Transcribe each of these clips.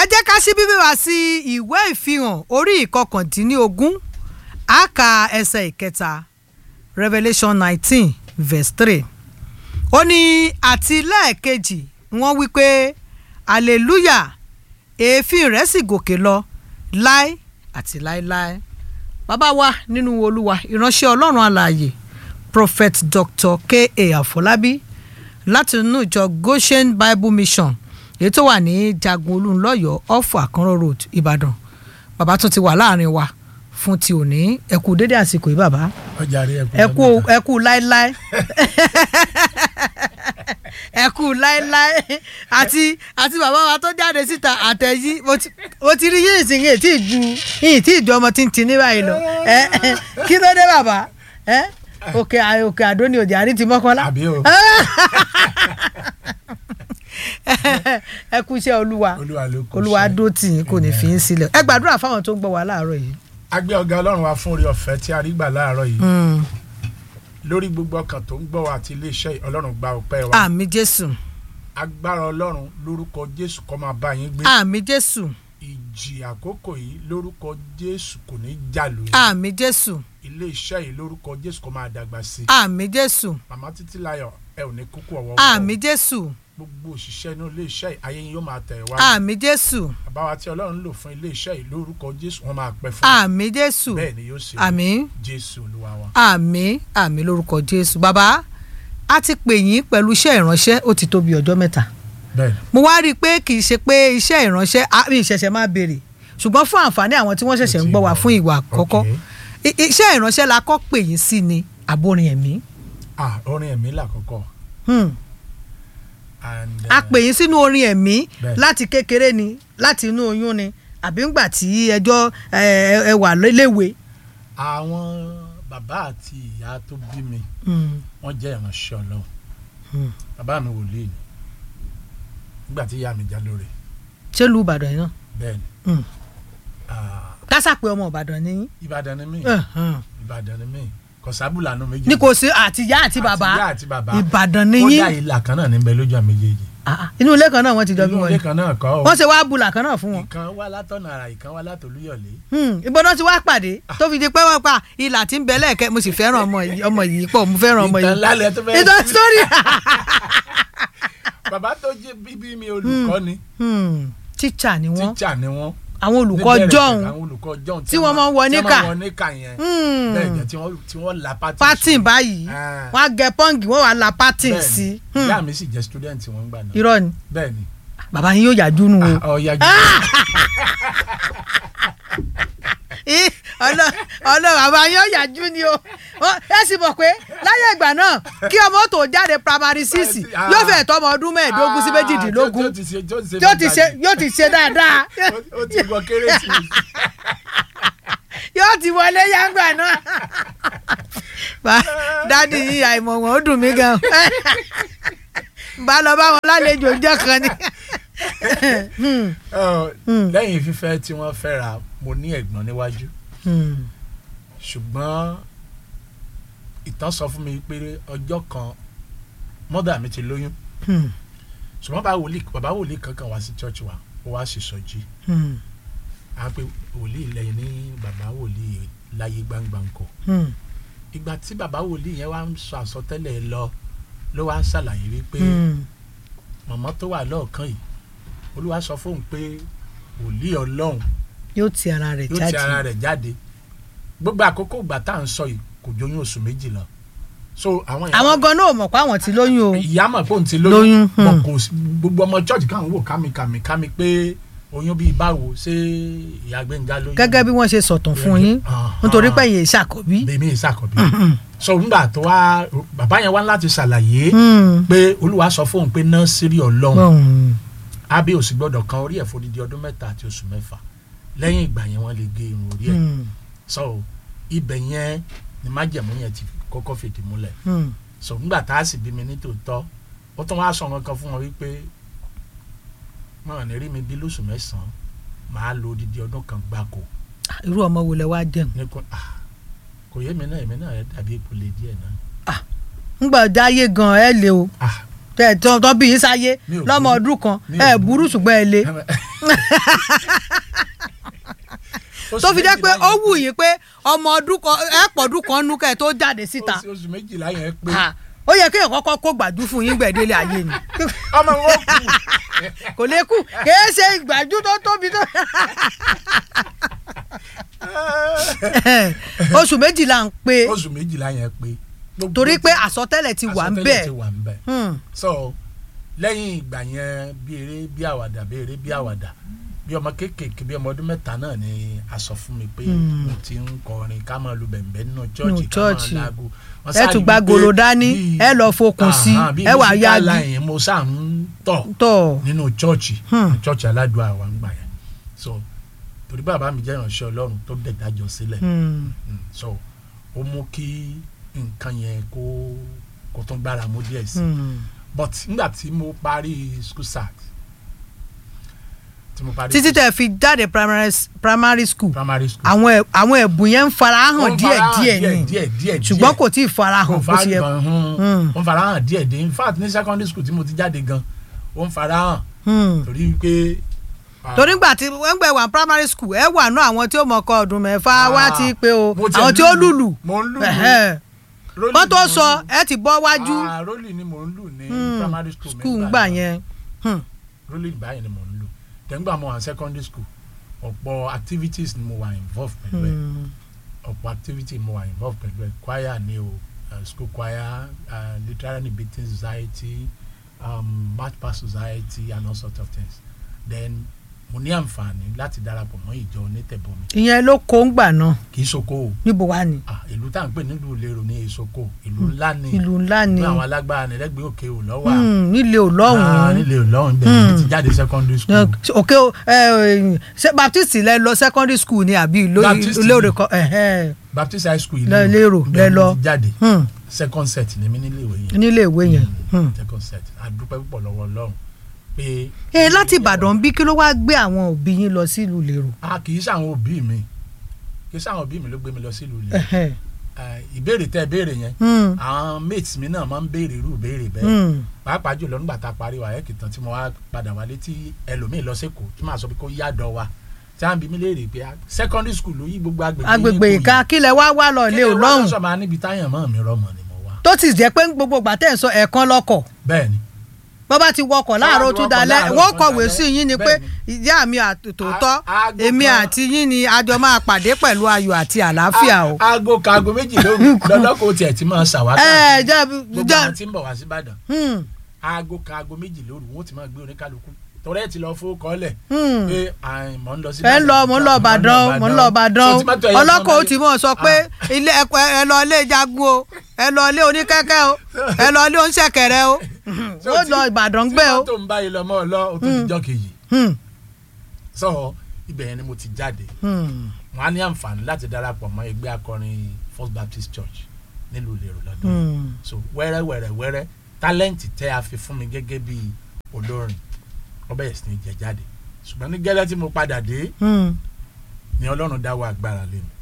jẹ́ ká ṣí bíbí wá sí ìwé ìfihàn orí ìkọkàndínlógún àkà ẹsẹ̀ ìkẹta Revelation nineteen verse three ó ní àti lẹ́ẹ̀kejì wọ́n wí pé hallelujah èéfín rẹ̀ sì gòkè lọ láé àti láéláé bàbá wa nínú olúwa ìránṣẹ́ ọlọ́run alààyè prophet dr k.a. àfọlábí láti inú ìjọ goshen bible mission èyí tó wà ní jagun olúńlọ́yọ̀ off àkànrò road ìbàdàn bàbá tún ti wà láàrin wa fún ti òní ẹ kú dédé àsìkò yìí bàbá ọjà rí ẹ kú ẹ kú láéláé ẹ kú láéláé àti àti bàbá wa tó jáde síta àtẹ̀yí mo ti mo ti rí yín ìsìn yìí tí ì ju yìí tí ì ju ọmọ tí ń tin ní báyìí lọ ẹ ẹ kí ló dé bàbá ẹ òkè òkè àdó ni òjì àrí ti mọ́kànlá àbí o ẹ kú iṣẹ́ olúwa olúwa ló kù olúwa sí. dó tì yín kò ní fi yín sílẹ̀ ẹ gbàdúrà fáwọn tó ń gbọ́ wa láàárọ̀ yìí. a gbé ọ̀gá ọlọ́run wa fún orí ọ̀fẹ́ tí a rí gbà láàárọ̀ yìí Mm. lórí gbogbo ọkàn tó ń gbọ́ wa àti iléeṣẹ́ yìí, ọlọ́run gba ọpẹ́ wa àmì jésù agbára ọlọ́run lórúkọ jésù kó máa bá yín gbé àmì jésù ìjì àkókò yìí lórúkọ jésù kò ní jàlù yín àmì jésù iléeṣẹ́ yìí lórúkọ jésù kó máa dàgbà sí i àmì jésù màmá títí láyọ̀ ẹ ò ní kúkú ọwọ́ àmì jésù gbogbo òṣìṣẹ́ inú iléeṣẹ́ yìí ayé yín yóò máa tẹ̀ wá àmì jésù bàbá wa tí ọlọ́run lò fún iléeṣẹ́ yìí lórúkọ jésù wọ́n máa pẹ́ fún wa àmì jésù bẹ́ẹ̀ ni yóò ṣe àmì jésù olúwa wa. àmì àmì lórúkọ jésù bàbá a ti pè yín pẹ̀lú iṣẹ́ ìránṣẹ́ ó ti tó bí ọjọ́ mẹ́ta bẹ́ẹ̀ mo wá rí i pé kì í ṣe pé iṣẹ́ ìránṣẹ́ a- mi ìṣẹ̀ṣẹ̀ máa béèrè ṣùgbọ́n fún àǹfààní àwọn tí wọ́n ṣẹ̀ṣẹ̀ ń gbọ́ wa fún ìwà àkọ́kọ́ Okay. I- iṣẹ́ ìránṣẹ́ la kọ́ pè yín sí ni àbórin ẹ̀mí ah orin ẹ̀mí làkọ́kọ́ Hmm. and a pè yín sínú orin ẹ̀mí Bẹ́ẹ̀. láti kékeré ni láti inú oyún ni àbí ńgbà tí ẹjọ́ ẹ ẹ wà léwe. àwọn bàbá àti ìyá tó bí mi Hmm. wọ́n jẹ́ ìránṣẹ́ ọlọ́run Hmm. bàbá mi wòlíì ni nígbà tí ìyá mi já lóore ṣé lu ìbàdàn yìí náà bẹ́ẹ̀ ni Hmm. ah, kásà pé ọmọ ìbàdàn ni yín. ìbàdàn ni mí Ẹ̀hẹ̀n. ìbàdàn ni mí kọ̀sábùlà nù méjì ní kò sí àtìyá àti bàbá àti ìyá àti bàbá ìbàdàn ni kódà yín ìlà kan náà níbẹ̀ lójú àmì méjèèjì Ah, ah. inú ilé kan náà wọ́n ti jọ bí inú wọ́n ilé ni kan náà kọ́ wọ́n ṣe wá bùlà kan náà fún wọn. ìkan wá látọ̀nà àrà ìkan wá látòlúyọ̀lé ìgbọ́dọ̀ ti wá pàdé tó fi di pé wọ́n pa ìlà tí ń bẹ lẹ́ẹ̀kẹ́ mo sì fẹ́ràn ọmọ yìí ọmọ yìí pọ̀ mo fẹ́ràn ọmọ ìtàn yìí. lálẹ́ tó fẹ́ẹ́ ìtàn sórí. bàbá tó jẹ́ bíbí mi olùkọ́ ni tíṣà ni wọ́n tíṣà ni wọ́n àwọn olùkọ́ níbẹ̀rẹ̀ jọ̀hún pẹ̀lú àwọn olùkọ́ jọ̀hún tí wọ́n máa ń wọ tí níkà. wọ́n máa ń wọ níkà yẹn bẹ́ẹ̀ jẹ́ tí wọ́n tí wọ́n la pátì pátìn báyìí Ah. wọ́n á gẹ pọ́ǹgì wọ́n wà la pátìn Bẹ́ẹ̀ ni. sí. ìyá mi sì jẹ́ student wọn gbà náà irọ́ ni bẹ́ẹ̀ ni bàbá yín yóò yájú nù o. ọ̀ya jù Ih, ọlọ ọlọ bàbá yín yóò yájú ni o Ó- ẹ sì mọ̀ pé láyé ìgbà náà kí ọmọ tó jáde primary six Ah. yóò fẹ́ tọ́ ọmọ ọdún mẹ́ẹ̀ẹ́dógún sí méjìdínlógún tí ó ti ṣe tí ó ti ṣe yóò ti ṣe yóò ti ṣe dáadáa Ó- ó ti wọ kérésìmesì yóò ti wọlé yàgbà náà. Bá- dádì yìí àìmọ̀ wọn ó dùn mí gan. bá lọ bá wọn lálejò ọjọ́ kan ni. Ọ, lẹ́yìn fífẹ́ tí wọ́n fẹ́ra mo ní ẹ̀gbọ́n níwájú ṣùgbọ́n ìtàn sọ fún mi pé ọjọ́ kan mọ́dà mi ti lóyún ṣùgbọ́n bàbá wòlíì bàbá wòlíì kankan wá sí church wa ó wá sì sọjí a pe wòlíì lẹ́yìn ní bàbá wòlíì láyé gbangbanko ìgbà tí bàbá wòlíì yẹn wá ń sọ àsọtẹ́lẹ̀ lọ ló wá ń ṣàlàyé wípé mọ̀mọ́ tó wà lọ́ọ̀kan yìí olúwa sọ fóun pé wòlíì ọlọ́run yóò ti ara rẹ̀ yóò ti ara jáde. rẹ̀ jáde gbogbo àkókò ìgbà tá à ń sọ yìí kò jóyún oṣù méjì lọ so àwọn èèyàn- àwọn gan náà ò mọ̀ pé àwọn ti lóyún o. ìyá mọ̀ pé òun ti Lóyún, lóyún hmm. mọ̀ kò sí gbogbo ọmọ church káwọn wò kámikàmì kámi pé oyún bíi báwo ṣé ìyá gbẹ̀ngà lóyún gẹ́gẹ́ bí wọ́n ṣe sọ̀tàn fún yín Aha. nítorí pé yẹn ṣàkọ́bí. bèmí ìsàkọ̀bí so nígbà tó wá bàbá yẹn wá láti ṣàlàyé Hmm. pé olúwa sọ fóun pé nọ́ọ̀sìrì ọlọ́run Hmm. abẹ́ òsì gbọ́dọ̀ kan orí ẹ̀ fódìdí ọdún mẹ́ta àti oṣù mẹ́fà lẹ́yìn ìgbà yẹn wọ́n lè gé irun orí ẹ̀ Hmm. so ibẹ̀ yẹn ni májẹ̀mú yẹn ti kọ́kọ́ fìdí múlẹ̀ Hmm. so nígbà tá a sì bí mi ní tòótọ́ ó tún wá sọ nǹkan fún wọn wípé wọn ò ní rí mi bí lóṣù mẹ́sàn-án màá lo odidi ọdún kan gbáko irú ọmọ wo lẹ wá jẹun. ní kò ah, kò yé mi náà èmi náà dàbí ipò lè díẹ̀ náà ńgbà dáyé gan ẹ lé o. ah tẹ tọ́ tọ́ bí yín sáyé Mi ò lọ́mọ burú. ọdún kan Mi ò ẹ burú. burú ṣùgbọ́n ẹ le tó fi jẹ́ pé ó wù yín pé ọmọ ọdún kan ẹ pọ̀dún kan nú kẹ́ ẹ tó jáde síta oṣù oṣù méjìlá yẹn pé Ah, ó yẹ kéèyàn kọ́kọ́ kó gbàdú fún yín gbẹ̀délé ayé ni ọmọ wọn kù kò lè kú kìí ṣe ìgbàjú tó tóbi tó. oṣù méjìlá ń pé oṣù méjìlá yẹn pé. Gbogbo torí pé àsọtẹ́lẹ̀ ti wà ń àsọtẹ́lẹ̀ bẹ̀. ti wà ń bẹ̀. Hmm. so lẹ́yìn ìgbà yẹn bí eré bí àwàdà bí eré bí àwàdà bí ọmọ kéékèèké bí ọmọ ọdún mẹ́ta náà ni a sọ fún mi pé Hmm. mo ti ń kọrin ká máa lu bẹ̀m̀bẹ̀ nínú Nínú chọ́ọ̀chì ká máa chọ́ọ̀chì. láago. Wọ́n ẹ sáà tún rí gba wípé gòlò dání bí- ẹ lọ fokùn sí Àhán, bí ẹ wà musical yági line mo sáà ń tọ̀ tọ̀ nínú chọ́ọ̀chì Hmm. ní chọ́ọ̀chì aládùn àwa ń gbà yẹn so torí bàbá mi jẹ́ ìránṣẹ́ ọlọ́run tó dẹ̀ dájọ́ sílẹ̀ Hmm. Mm, so ó mú kí nǹkan yẹn kó kó tún gbára mú díẹ̀ sí i Hmm. but nígbà tí mo parí school start tí mo parí títí school- tẹ fi jáde primary primary school primary school àwọn ẹ- àwọn ẹ̀bùn yẹn ń farahàn Ó ń díẹ̀ farahàn díẹ̀ díẹ̀ ni díẹ̀ díẹ̀ ṣùgbọ́n díẹ̀. kò tí ì farahàn kò bó ṣe yẹ. farahàn Hmm. hàn ó ń farahàn díẹ̀ díẹ̀ in fact ní secondary school tí mo ti jáde gan ó ń farahàn Hmm. torí pé torí gbà tí wọ́n gbẹ̀ wà primary school ẹ wà nú àwọn tí ó mọ̀ kọ́ ọdún mẹ́fà wá ti pé o mo tiẹ̀ àwọn tí ó lùlù mo ń lùlù Ẹ̀hẹ́. Rolling kó tó ni mo ń sọ lù. ẹ ti bọ́ wájú Ah, rolling ni mo ń lù ní Hmm. primary school mi school nígbà gbà náà. yẹn. Hmm. rolling báyìí ni mo ń lò tẹ̀gbà mo wà ní secondary school ọ̀pọ̀ activities ni mo wà involved pẹ̀lú ẹ̀ Hmm. ọ̀pọ̀ activity mo wà involved pẹ̀lú ẹ̀ choir ni o uh, school choir uh, literary debating society um, match pass society and all sorts of things then mo ní àǹfààní láti darapọ̀ mọ́ ìjọ onítẹ̀bọmi ìyẹn ló kó ń gbà náà kì í ṣoko o níbo wá ni ah, ìlú tá à ń pè nílùú lérò ní èsoko ìlú ńlá ni ìlú ńlá ni ní àwọn alágbára ní lẹ́gbẹ̀ẹ́ òkè ò lọ́wọ́ Hmm, nílé Ah, Ọlọ́run nílé Ọlọ́run bẹ́ẹ̀ ni ti jáde secondary school. òkè o, ẹ, ẹ, ṣé baptist lẹ lọ secondary school ni àbí ìlú- Baptist ilé òde kan ẹ̀hẹ́. baptist high school Lẹ- lérò, lẹ ibẹ̀ mo lọ. ti jáde Hmm. second set ni mí nílé ìwé yẹn nílé ìwé yẹn. Hmm. second set adúpẹ́ púpọ̀ lọ́wọ́ ọlọ́run pé. ẹ láti ìbàdàn bí kí ló wá gbé àwọn òbí yín lọ sílùú lérò. a kì í ṣàwọn òbí mi kì í ṣàwọn òbí mi ló gbé mi lọ sílùú ilé Ẹ̀hẹ́. ìbéèrè tẹ́ ẹ béèrè yẹn Hmm. àwọn mates mi náà máa ń béèrè irú ìbéèrè bẹ́ẹ̀ Hmm. pàápàá jùlọ nígbà tá a parí wa ẹ̀kì tán tí mo wá padà wálé tí ẹlòmíì lọ sẹ́kọ̀ọ́ tí màá sọ pé kó yàdọ̀ wa tí wọ́n bí mi léèrè pé ah, secondary school ló yí gbogbo agbègbè agbègbè yín kò ìka kílẹ̀ wá wá lọ yí. ilé Kí ni wọ́n ọlọ́run sọ ma níbi táyàn mọ́ mi rọmọ ni mo wá tó ti jẹ́ pé gbogbo ìgbà tẹ̀ ń sọ ẹ̀ẹ̀kan lọ́kọ̀ bẹ́ẹ̀ ni bọ́ bá ti wọkọ̀ láàárọ̀ ti tún wọkọ̀ dalẹ̀ láàárọ̀ wọ́n tún kọ̀wé dalẹ̀. sí yín ni pé Bẹ́ẹ̀ni. ìyá mi àtòótọ́ A- aago èmi kan- àti yín ni a jọ máa pàdé pẹ̀lú ayọ̀ àti àlàáfíà o. A- aago ka aago méjì lóru lọ́lọ́kọ̀ tiẹ̀ ti máa ṣàwátà ẹ jẹ́ gbogbo jẹ́ àwọn tí ń bọ̀ wá sí Ìbàdàn hmm, aago ka aago méjì lóru wọ́n ti máa gbé oníkálukú torí ẹ ti lọ fowó kọ́lẹ̀ hmm. pé à, mò ń lọ sí ẹ ń lọ mò ń lọ Ìbàdàn mò ń lọ Ìbàdàn So, tí mọ́tò ẹyọ kan ọlọ́kọ̀ ó bá- ti mọ̀ sọ pé ilé ẹ̀kọ́ ẹ lọ ilé jagun o ẹ lọ ilé oníkẹ́kẹ́ o ẹ lọ ilé oníṣẹ̀kẹ̀rẹ̀ o So, ó tí- lọ Ìbàdàn gbé o. tí mọ́tò ń bá yìí lọ mọ́ ọ lọ o tó ti jọ́ kejì Hmm, sọ ibẹ̀ yẹn ni mo ti jáde hmm, wọn á ní àǹfààní láti darapọ̀ mọ́ ẹgbẹ́ akọrin First Baptist Church nílùú Ìlérò lọ́dún yìí hmm. so wẹ́rẹ́ wẹ́rẹ́ wẹ́rẹ́ tálẹ́ǹtì tẹ́ a fi fún mi gẹ́gẹ́ bí olórin ọbẹ̀ yẹn sì ní jẹ jáde ṣùgbọ́n ní gẹ́lẹ́ tí mo padà dé hmm. ni Ọlọ́run dáwọ́ agbára lé mi.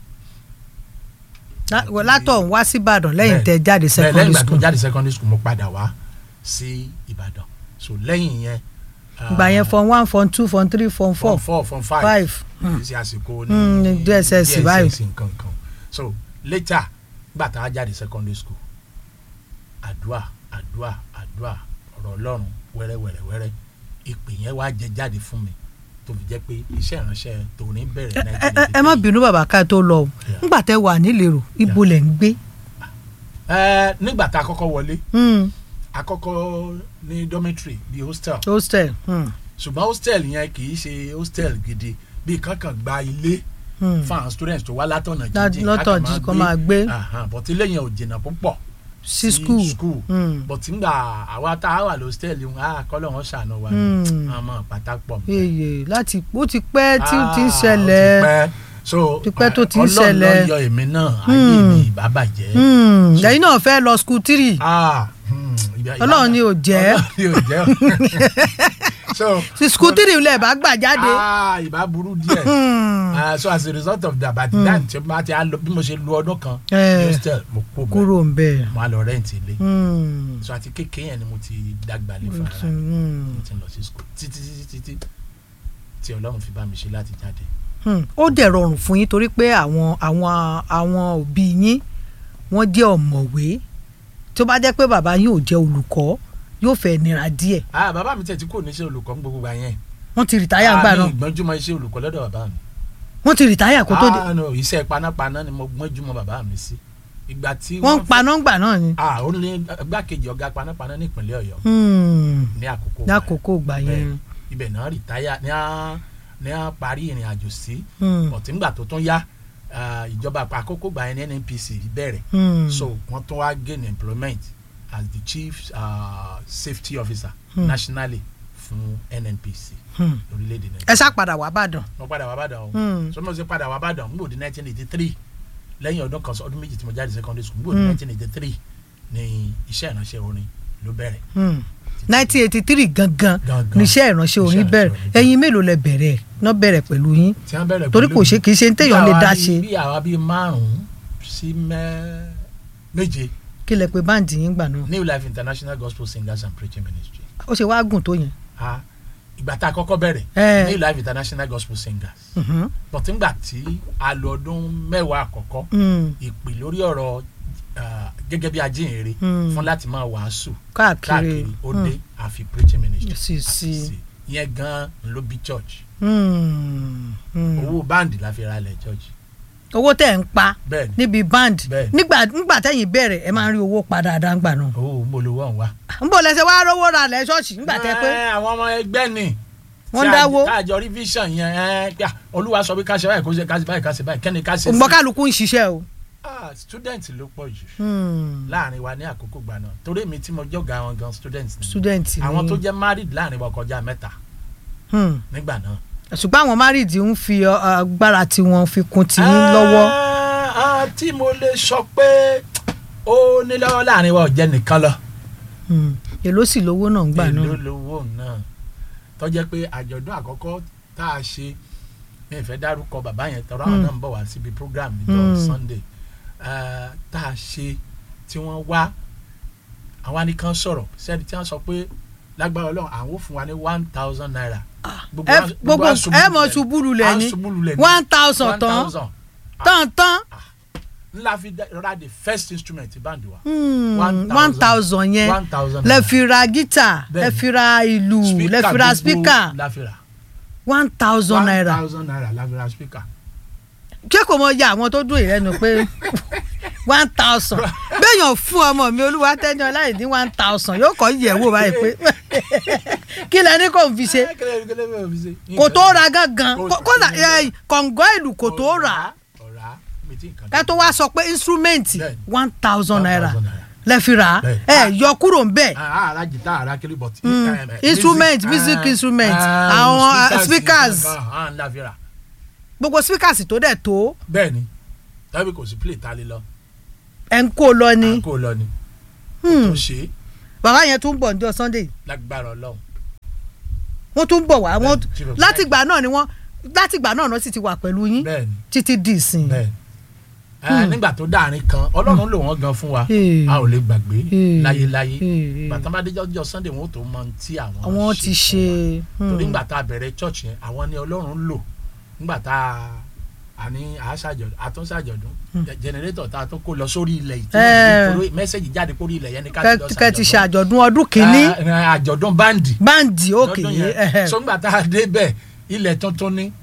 Lá- wọ- látọ̀ ń wá sí Ìbàdàn lẹ́yìn Bẹ́ẹ̀. tẹ jáde bẹ́ẹ̀ lẹ́yìn secondary ìgbà tó school jáde secondary school mo padà wá sí Ìbàdàn so lẹ́yìn yẹn. ìgbà yẹn form one form two form three form four form four form five five. kì í ṣe àsìkò Mm, ní ní DSS báyìí. nǹkan kan so later gbà tá a jáde secondary school àdúà àdúà àdúà ọ̀rọ̀ ọlọ́run wẹ́rẹ́ wẹ́rẹ́ wẹ́rẹ́ ìpè yẹn wá jẹ jáde fún mi tó fi jẹ́ pé iṣẹ́ ìránṣẹ́ tòní bẹ̀rẹ̀ ẹ ẹ- ẹ má bínú bàbá ká tó lọ o Yeah. nígbà tẹ wà nílérò ibo lẹ̀ ń gbé. ẹ nígbà tá a kọ́kọ́ wọlé Hmm, a kọ́kọ́ ní dormitory bíi hostel hostel. Hmm, ṣùgbọ́n hostel yẹn kì í ṣe hostel gidi bíi kankan gba ilé hmm. fún àwọn students tó wá látọ̀nà Lá- jíjìn lọ́tọ̀ jí- kó máa gbé. but ilé yẹn ò jìnnà púpọ̀ sí school. school Hmm. but ngbà àwa tá a wà lọ́stẹ̀l yìí a kọ́lọ̀ wọn ṣàánú wa Hmm. àmọ́ pátá pọ̀ mọ́. èyè láti ó ti pẹ́ tí ó ti ń Ah, ó ti ṣẹlẹ̀. pẹ́. so Ti pẹ́ tó ti ń Ọlọ́run ṣẹlẹ̀. ló yọ èmi náà ayé Hmm. mi ìbá bàjẹ́. Hmm, So- lẹ́yìn náà fẹ́ lọ school three. Ah, hmm, ìbá- ìbá- Ọlọ́run ni ò jẹ́. Ọlọ́run ni ò jẹ́ so sí skutiri lẹ̀ bá gbà jáde. ah ìbá burú díẹ̀ Hmm. Ah, so as a result of that by the time tí mo ti á lọ bí mo ṣe lu ọdún kan Eh. ní hostel mo kó bẹ́ẹ̀ kúrò ń bẹ̀. mo á lọ rẹ́ǹtì ilé Hmm. so àti kékeré yẹn ni mo ti dàgbà lé fún ara mi Hmm. mo ti lọ sí school títí títí títí tí ọlọ́run fi bá mi ṣe láti jáde. Hmm. ó dẹ̀ rọrùn fún yín torí pé àwọn àwọn àwọn òbí yín wọ́n jẹ́ ọ̀mọ̀wé tó bá jẹ́ pé bàbá yín ò jẹ́ olùkọ́ yóò fẹ́ nira díẹ̀ ah bàbá mi tẹ̀ tí kò ní ṣe olùkọ́ ní gbogbo gbà yẹn. wọ́n ti rìtáyà ńgbà náà mi ìgbọ́njúmọ́ iṣẹ́ olùkọ́ lọ́dọ̀ bàbá mi. wọ́n ti rìtáyà kó tó dé ah no iṣẹ́ panápaná ni mo gbọ́njúmọ́ bàbá mi sí. ìgbà tí wọ́n ń fẹ́- paná ńgbà náà ni. ah ó ní gbákejì ọ̀gá panápaná ní ìpínlẹ̀ ọ̀yọ́ Hmm. ní àkókò gbà yẹn. lákòókò gbà yẹn. Bẹ́ẹ̀, ibẹ̀ náà rìtáyà ní à ní à parí ìrìn àjò sí Hmm. ọ̀tí ńgbà tó tún yá ah, ìjọba àkókò gbà yẹn ní nnpc bẹ̀rẹ̀ Hmm. so wọ́n tún wá gain employment as the chief uh, safety officer Hmm. nationally fún nnpc Hmm. lórílẹ̀‐èdè ẹ nàìjíríà ṣá padà wá bàdàn. mo padà wá bàdàn o Hmm. so mo ṣe padà wá bàdàn n gbò di nineteen eighty three lẹ́yìn ọdún kan ọdún méjì tí mo jáde secondary school n gbò di Hmm. nineteen eighty three ni iṣẹ́ ìránṣẹ́ orin ló bẹ̀rẹ̀ Hmm. nineteen eighty three gangan Gangan. níṣẹ́ ìránṣẹ́ orin Iṣẹ́ bẹ̀rẹ̀ ìránṣẹ́ orin bẹ̀rẹ̀. ẹ̀yin mélòó lẹ bẹ̀rẹ̀ náà bẹ̀rẹ̀ pẹ̀lú yín tí wọ́n bẹ̀rẹ̀ torí pẹ̀lú kò mi. ṣe kì í ṣe ń téèyàn Bí lè àwa dá bíi- ṣe bí àwa bíi márùn-ún sí mẹ́ méje kí lẹ pé báǹdì yín gbà náà new life international gospel singers and preaching ministry ó ṣe wá gùn tó yẹn. ah ìgbà tá a kọ́kọ́ bẹ̀rẹ̀ Eh. new life international gospel singers Mhm. but ńgbà tí a lò ọdún mẹ́wàá àkọ́kọ́ Hmm. ìpè lórí ọ̀rọ̀ ah, gẹ́gẹ́ bí ajínrere Hmm. fún láti máa wàásù káàkiri káàkiri ó dé àfi preaching ministry sí àfi sí. sí ìyẹn gan ló bí church Hmm. Hmm. owó báǹdì la fi ra ilẹ̀ church owó tẹ̀ ń pa bẹ́ẹ̀ ni níbi band Bẹ́ẹ̀. nígbà nígbà tẹ̀yìn bẹ̀rẹ̀ ẹ máa ń rí owó padà dáńgbà náà. owó mbolówó ọ̀hún wa. ń bọ̀ lẹ́sẹ̀ wá rówó ra lẹ́ ṣọ́ọ̀ṣì nígbà tẹ́ pé Ẹ, àwọn ọmọ ẹgbẹ́ ni Wọ́n tí a- dáwó. tá a jọ rí vision yẹn ẹ pé, ah, olúwa sọ pé ká ṣe báyìí kó ṣe ká ṣe báyìí ká ṣe báyìí kẹ́ni ká ṣe ògbọ́n kálukú ń ṣiṣẹ́ o. Ah, student ló pọ̀ jù Hmm. láàrin wa ní àkókò gbà náà torí èmi tí mo jọ̀gá wọn gan student ni student ni àwọn tó jẹ́ married láàrin wa kọjá mẹ́ta Hmm. nígbà náà. ṣùgbọ́n àwọn married ń fi ọ, agbára tiwọn fi kún tiyín lọ́wọ́. Ah, ah, tí mo lè sọ pé ó ní lọ́wọ́ láàrin wa ò jẹ́ nìkan lọ. Hmm. èló sì lówó náà ń gbà èló náà. lówó náà tó jẹ́ pé àjọ̀dún àkọ́kọ́ tá a ṣe mi ìfẹ́ dárúkọ bàbá yẹn tọrọ àwọn Mm. náà ń bọ̀ wá síbi program níjọ́ Mm. Sunday Eh, tá a ṣe tí wọ́n wá àwa nìkan sọ̀rọ̀ sẹ́ni tí wọ́n sọ pé lágbára Ọlọ́run àwọn ò fún wa ní one thousand naira. Gbogbo ẹ wa- gbogbo wa ṣubú ẹ mọ̀ lulẹ̀. ṣubú lulẹ̀ À ń ni ṣubú lulẹ̀ ni. one thousand one tán thousand tán tán ńlá fi dá- ra the first instrument band wa. Hmm. One one thousand yẹn one thousand lẹ fi ra gítà lẹ Bẹ́ẹ̀ni. fi ra ìlú lẹ fi ra gbogbo speaker la fi ra one thousand one naira thousand naira la fi ra speaker. ṣé kò mọ ya àwọn tó dún ìrẹ́nu pé one thousand béèyàn fún ọmọ mi olúwa tẹ́ni ọláyè ní one thousand yóò kọ́ yẹ̀ wò báyìí pé kí lẹ ní kò ń fi ṣe Eh, kílẹ̀- kílẹ̀ mi ò fi ṣe. kò tó ra gangan Kò- kó- kódà ẹ, kọ̀ǹgọ́ ìlú kò tó rà ọ̀rá mi ti nǹkan ká tó wá sọ pé instrument Bẹ́ẹ̀ni. one thousand naira 1,000 naira. lẹ fi rà Bẹ́ẹ̀ni. ẹ yọ kúrò ń bẹ̀ Ah, ara jìtá ara kiri but. Mm. eh, eh, Instrument, music, music eh, instrument, eh, àwọn, ah, speakers. nǹkan, ah, ńlá fi ra. gbogbo speakers tó dẹ̀ tó bẹ́ẹ̀ni tàbí kò sí play ta lé lọ ẹ̀ ń kó lọ ni à ń kó lọ ni Hmm. tó ṣe é bàbá yẹn tún bọ̀ ní ọjọ́ Sunday lágbára Ọlọ́run wọ́n tún bọ̀ wá wọ́n Bẹ́ẹ̀ni, chief of látìgbà náà ni wọ́n látìgbà náà náà sì ti wà pẹ̀lú yín bẹ́ẹ̀ni títí di ìsìn. bẹ́ẹ̀ni Eh, nígbà tó dáàrin kan Ọlọ́run lò wọ́n gan fún wa Hmm. a ò lè gbàgbé Hmm. láyéláyé Hmm. bàtà bá déjọ́ ọjọ́ Sunday wọn ò tó mọ ohun tí àwọn àwọn ti fún ṣe. wa. torí ńgbà tá a bẹ̀rẹ̀ church yẹn àwọn ni Ọlọ́run lò ńgbà tá a àní àṣàjọdún àtúnṣàjọdún jẹnẹrétọ̀ tá a tó kó lọ sórí ilẹ̀ Eh. yìí mẹ́sẹ̀gì jáde kórí ilẹ̀ yẹn ni ká kẹ́ ti ṣe àjọ̀dún ọdún kìíní Eh, eh, àjọ̀dún báǹdì báǹdì òkè lọ́dún yẹn so ńgbà tá a dé bẹ̀ ilẹ̀ tuntun ni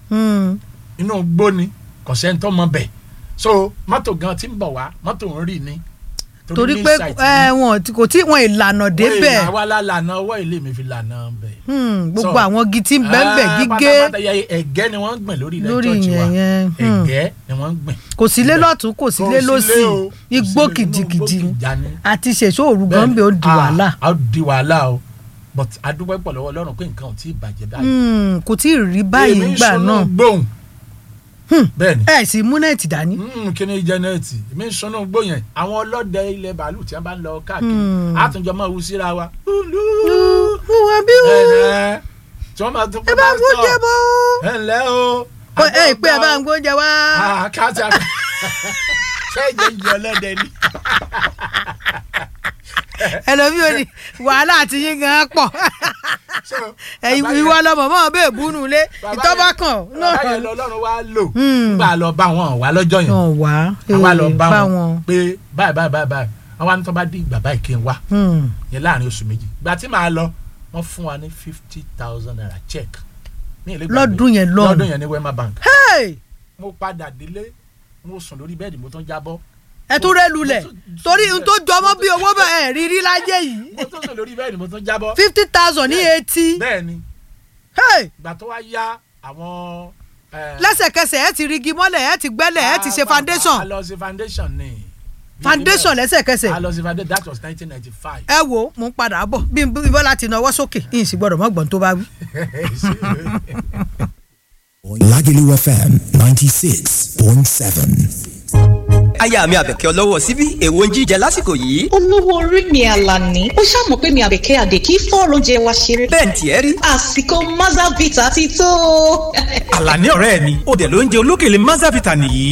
inú gbó ni kò sẹ́ni tó mọ bẹ̀ so mọ́tò gan ti ń bọ̀ wá mọ́tò ń rì ni torí main pé site ẹ, ni. wọn ti- kò tí wọn ìlànà Wọ́n débẹ̀ ìlà wa la lànà ọwọ́ ilé mi fi lànà bẹ̀. Hmm, gbogbo So, àwọn igi tí ń bẹ́ẹ̀ Ah, gígé pátápátá yẹ ẹ̀gẹ́ ni wọ́n ń gbìn lórí ilẹ̀ lórí church wa yẹn yẹn hmm. ẹ̀gẹ́ ni wọ́n ń gbìn. kò sí lé lọ́tún kò sí lé lọ́sì o, kò sí igbó lé- inú kìjìkìjì igbó kìjà ni. àti ṣèṣó òru gan Bẹ́ẹ̀ni, bẹ́ẹ̀ ó di ah, wàhálà a ó di wàhálà o but adúpẹ́ pọ̀ lọ́wọ́ Ọlọ́run pé nǹkan ò tí ì bàjẹ́ báyìí. Hmm, kò tí ì rí báyìí Èmi ń gbà sọnù náà gbóhùn Hmm. bẹ́ẹ̀ni ẹ sì mú nẹ́ẹ̀tì dání. Mm, kí ni jẹnẹẹtì èmi ń sọnù gbó yẹn àwọn ọlọ́dẹ ilẹ̀ bàálù tí wọ́n bá ń lọ káàkiri Hmm. àtúnjọ máa wú síra wa. wọ́n bí wọ́n. Ẹ̀ẹ́, tí wọ́n máa tún ẹ bá ń gbóúnjẹ bọ́ ẹ ǹlẹ́ o. ó ẹ pé ẹ bá ń gbóúnjẹ wá. àkáàtì àká ṣé ìjẹ́ ìjẹ́ ọlọ́dẹ ni. ẹlòmíì ò ní wàhálà àti yín gan pọ̀ So, ẹ̀yin bàbá yẹn- ìwọ lọmọ mọ́ bẹ́ẹ̀ búnú lé bàbá ìtọ́ba yẹn- kan bàbá yẹn lọ́lọ́run wá lò Hmm. nígbà lọ bá wọn wá lọ́jọ́ yẹn ọ̀ wá àwa lọ ee, bá bá wọn wọn. pé báyìí báyìí báyìí báyìí wọn wá ní tó bá dé ìgbà báyìí kí n wá Hmm. yẹn láàrin oṣù méjì ìgbà tí màá lọ wọn fún wa ní fifty thousand naira check ní ilé ìgbàgbé. Lọ́dún yẹn lọ́hùn. lọ́dún yẹn ní wema bank Hey! mo padà délé mo sùn lórí bẹ́ẹ̀dì mo tún jábọ́ ẹ tún rẹ lulẹ̀ Mo tún- torí n tó jọmọ́ bí owó bẹ́ẹ̀ rírí láyé yìí mo tún sùn lórí bẹ́ẹ̀dì mo tún jábọ́ fifty thousand ní etí bẹ́ẹ̀ ni Hey! ìgbà tó wá yá àwọn. eh, lẹ́sẹ̀kẹsẹ̀ ẹ ti rigi mọ́lẹ̀ ẹ ti gbẹ́lẹ̀ ẹ ti ṣe a foundation lọ sí foundation ni. foundation a lẹ́sẹ̀kẹsẹ̀ lọ sí foundation that was nineteen ninety five. ẹ wo mo ń padà bọ̀ bí bí bọ́lá ti nawọ́ sókè yìí sì gbọ́dọ̀ mọ́gbọ́n tó bá wí. Lagelu FM 96.7. aya mi àbẹ̀kẹ́ ọlọ́wọ́ síbí èwo ń jíjẹ lásìkò yìí. olówó orí mi àlàní ó ṣàmọ̀ pé mi àbẹ̀kẹ́ àdè kí fọ́ọ̀rọ̀ oúnjẹ wa ṣeré. bẹ́ẹ̀ ni tiẹ̀ rí. àsìkò mazavita ti tó. àlàní ọ̀rẹ́ mi ó dẹ̀ ló ń jẹ olókèlè mazavita nìyí